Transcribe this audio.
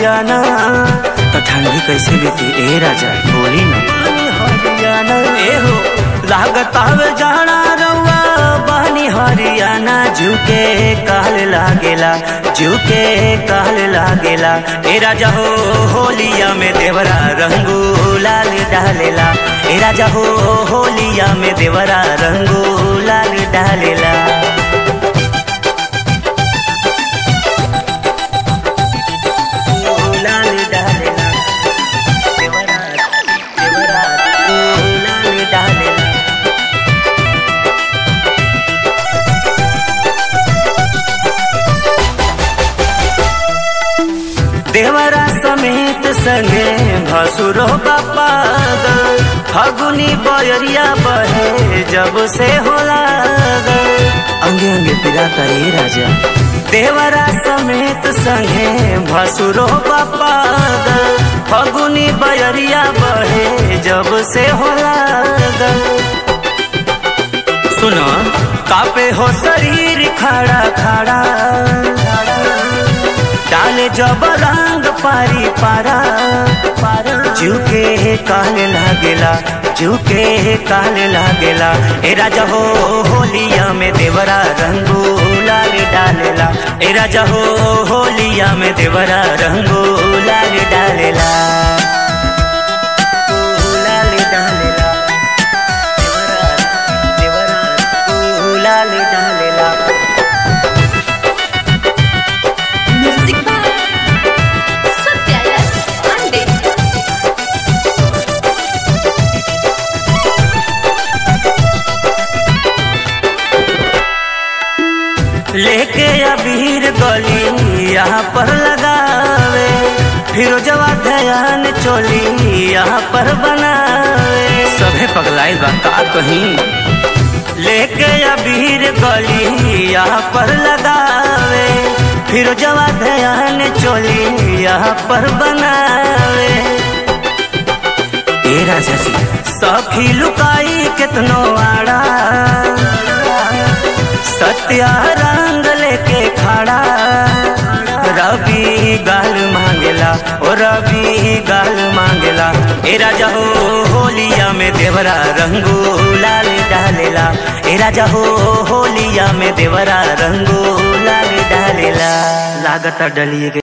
हरियाणा तो ठंडी कैसे बीती ए राजा बोली ना हरियाणा ए हो लागत आवे जाना रउआ बानी हरियाणा झुके काल लागेला झुके काल लागेला ए राजा हो होलिया में देवरा रंगू लाल डालेला ए राजा हो होलिया में देवरा रंगू लाल डालेला लाल डालेला देवरा देवरा लाल डालेला देवरा समेत संगे भसुरो बापा फगुनी बयरिया बहे जब से होला अंगे अंगे पिरा करे राजा देवरा समेत संगे भसुरो बापा फगुनी बयरिया बहे जब से होला सुनो कापे हो शरीर खड़ा खड़ा डाले जब रंग पारी पारा झुके काल लागेला झुके काल लागेला ए राजा हो होलिया में देवरा रंगू लाल डालेला ए राजा हो होलिया में देवरा रंगू लाल डालेला लाल डालेला देवरा देवरा लाल डालेला Music by Satya S. Pandit. लेके अबीर गली यहाँ पर लगावे फिर जवा ध्यान चोली यहाँ पर बनावे सभे पगलाइल बा का कहीं लेके अबीर गली यहाँ पर लगावे फिर जवा ध्यान चोली यहाँ पर बनावे ए राजा जी सखी लुकाई कितनो आड़ा सत्या रंग लेके खड़ा रवि गाल मांगेला ओ रवि गाल मांगेला ए राजा हो होलिया में देवरा रंगू लाल डालेला ए राजा हो होलिया में देवरा रंगू लाल डालेला लागत डलिए के